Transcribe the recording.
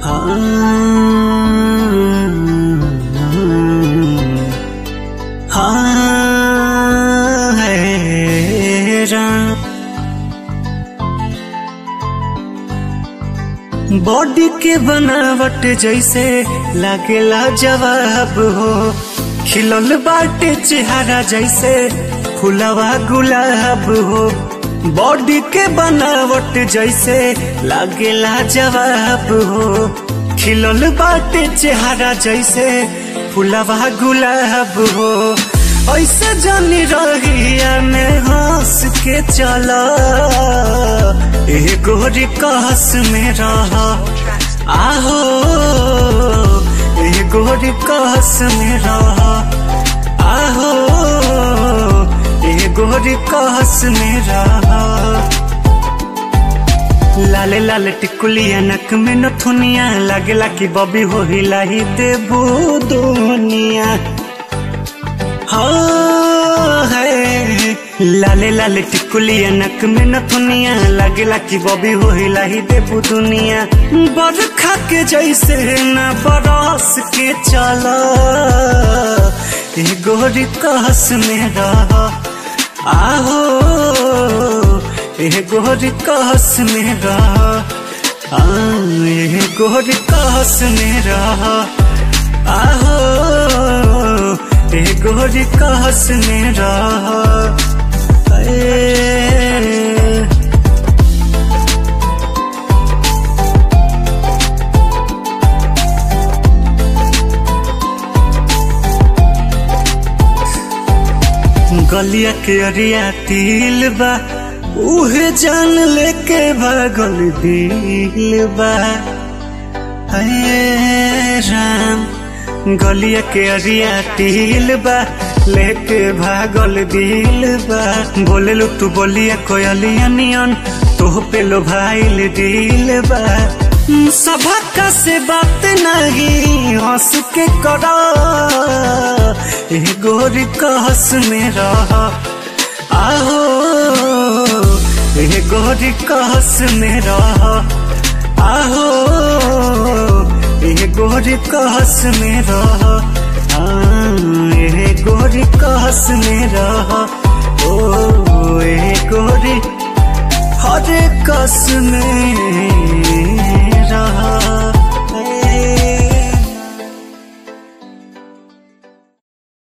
हाँ है राम बॉडी के बनावट जैसे लागेला जवाब हो खिलल बाटे चेहरा जैसे फुलवा गुलाब हो बॉडी के बनावट जैसे लागेला जवाब हो खिलल बाटे चेहरा जैसे फुलवा गुलाब हो ऐसे जानी रहिया में हंस के चला ए गोरी कहस में रह आहो ए गोरी कहस में रह आहो ए गोरी कहस में रह लाले लाले टिकुलिया नक में नथुनिया लागेला कि बबी हो हिलाही देबू दुनिया हाँ है लाले लाले टिकुलिया नक में नथुनिया लागेला कि बबी हो हिलाही देबू दुनिया बरखा के जैसे न बरस के चला ए गोरी कहस में रह आहो ए गोरी कहस में रह आ, ए गोरी कहस में रह आहो ए गोरी कहस में रह ए, गलिया के अरिया तिल बा उहे जान लेके भागल दिल बा हे राम गलिया के अरिया तिल बा लेके भागल दिल बा बोले लो तू बोलिया कोयलिया नियन तो पे लो भाईल दिल बा सभा से बात नहीं हंस के करा ए गोरी कहस में रह आहो ए गोरी कहस में रह आहो ए गोरी कहस में रह ए गोरी कहस में रह ओ ए गोरी हर कस में रहा